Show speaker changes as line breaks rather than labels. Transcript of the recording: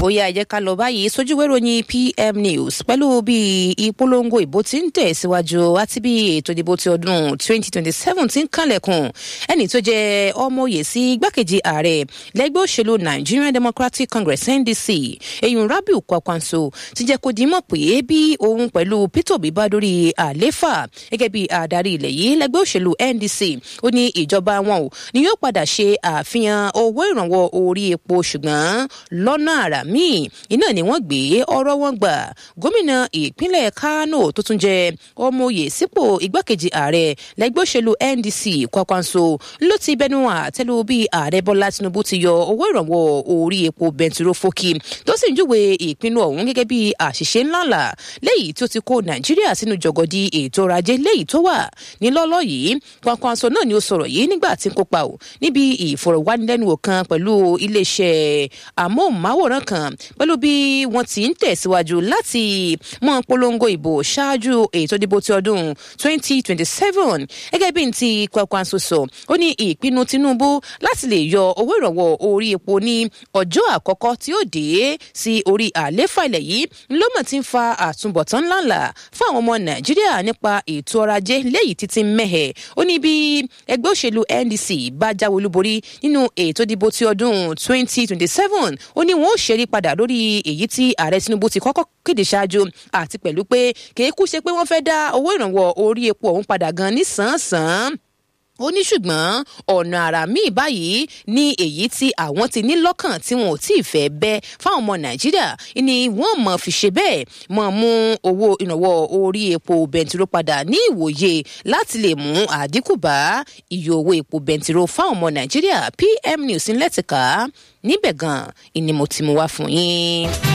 ó yá ẹ jẹ́ ká lọ báyìí sójúwé ròyìn pm news pẹ̀lú bí ìpolongo ìbò ti ń tẹ̀síwájú àti bí ètò ìdìbò ti ọdún 2027 ti ń kànlẹ̀kùn ẹni tó jẹ́ ọmọoyè sí igbákejì ààrẹ lẹ́gbẹ́ òṣèlú nigerian democratic congress ndc eyín rabiu kwakwanso ti jẹ́ kó dimọ̀ pé bí òun pẹ̀lú peter obi bá dórí àléfà gẹ́gẹ́ bí adarí ilẹ̀ yìí lẹ́gbẹ́ òṣèlú ndc ó ní ìjọba wọn ò ní yóò padà ṣe àfihàn owó ìrànwọ́ orí epo ṣùgbọ́n lọ́nà àrà míì iná ni wọ́n gbé ọ̀rọ̀ wọn gbà gómìnà ìpínlẹ̀ kánò tó tún jẹ́ ọmọoyè sípò igbákejì ààrẹ lẹ́gbẹ́ òṣèlú ndc kwakwanso ló ti bẹnu àtẹ́lu bí ààrẹ bọ́lá tinubu ti yọ owó ìrànwọ́ orí epo bẹntiró fókì tó sì ń júwe ìpinnu ọ̀hún gẹ́gẹ́ bí àṣìṣe ńláńlá léyìí tó ti kó nàìjíríà sínú jọgọdí ètò ọrọ̀ ajé léyìí tó wà nílọ́lọ́ yìí kwakwanso náà ni ó sọ̀rọ̀ yìí nígbà tí ń kópa ò níbi ìfọ̀rọ̀wánilẹ́nuwò kan pẹ̀lú iléeṣẹ́ amóhùnmáwòrán kan pẹ̀lú bí wọ́n ti ń tẹ̀síwájú láti mọ polongo ìbò ṣáájú ètò ìdìbò ti ọdún 2027 gẹ́gẹ́ bí n ti kwakwanso sọ ó ní ìpinnu tinubu láti lè yọ owó ìrànwọ́ orí epo ní ọjọ́ àkọ́kọ́ tí ó dé sí orí àléfà ilẹ̀ yìí lọ́mọ̀ tí ń fa àtúbọ̀tán ńláńlá fún àwọn ọmọ nàìjíríà nípa ètò ọrọ̀ ajé léyìí títí mẹ́hẹ̀ ó ní bí ẹgbẹ́ òṣèlú ndc bá jáwé olúborí nínú ètò ìdìbò ti ọdún 2027 ó ní wọn ó ṣeré padà lórí èyí tí ààrẹ tinubu ti kọ́kọ́ kéde ṣáájú àti pẹ̀lú pé kéékù ṣe pé wọ́n fẹ́ dá owó ìrànwọ́ orí epo ọ̀hún padà gan ní sàn-án ó ní ṣùgbọ́n ọ̀nà àrà míì báyìí ní èyí tí àwọn ti ní lọ́kàn tí wọn ò tí ì fẹ́ bẹ́ fáwọn ọmọ nàìjíríà ni wọ́n mọ̀ fi ṣe bẹ́ẹ̀ mọ̀ mú owó ìrànwọ́ orí epo bẹntiró padà ní ìwòye láti lè mú àdínkù bá iye owó epo bẹntiró fáwọn ọmọ nàìjíríà pm news ńlẹ́tìká níbẹ̀ gan-an ni mo ti mú wá fún yín.